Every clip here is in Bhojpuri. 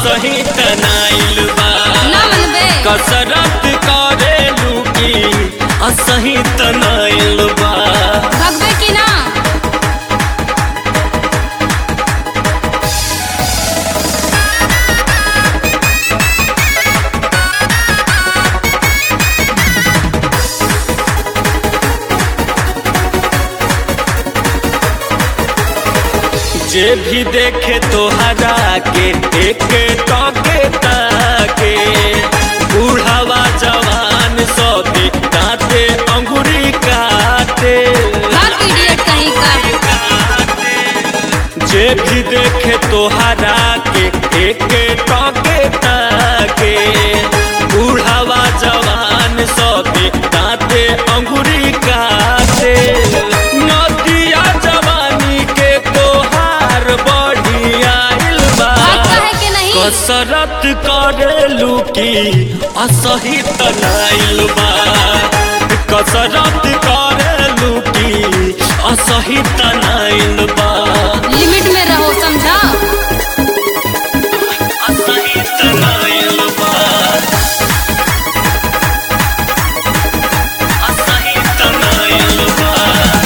असही तनाइल बा ना मनबे कसरत करेलू की असही तनाइल बा भगबे की ना जे भी देखे तोहरा के एक टके ताके बूढ़ावा जवान सभी काटे अंगुरी काटे भाग इडियट कहीं का जे भी देखे तोहरा के एक टके ताके बूढ़ावा जवान सभी काटे अंगुरी काटे नदिया जवानी के तोहार बढ़िया बा भाग कहे के नहीं कसरत करेलू की असही तनाइल बा कसरत करेलू की असही तनाइल बा लिमिट में रहो समझा असही तनाइल बा असही तनाइल बा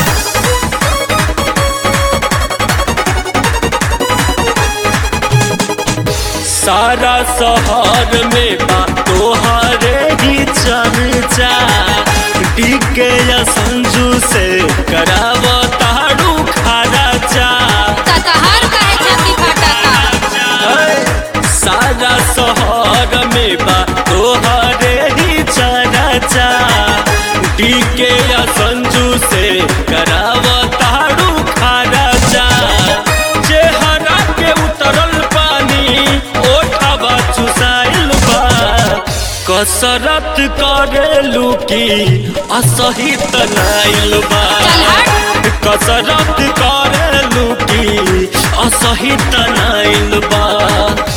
सारा शहर में बा तोहरे ही चर्चा डीके या संजू से कराव ताड़ू खराचा कतहार कहे छाती फाटा सारा शहर में बा तोहरे ही चर्चा डीके या संजू से कराव ताड़ू खराचा चेहरा के उतरल पानी ओठवा चुसाइल बा कसरत करेलू की असही तनाइल बा चल हट कसरत करेलू की असही तनाइल बा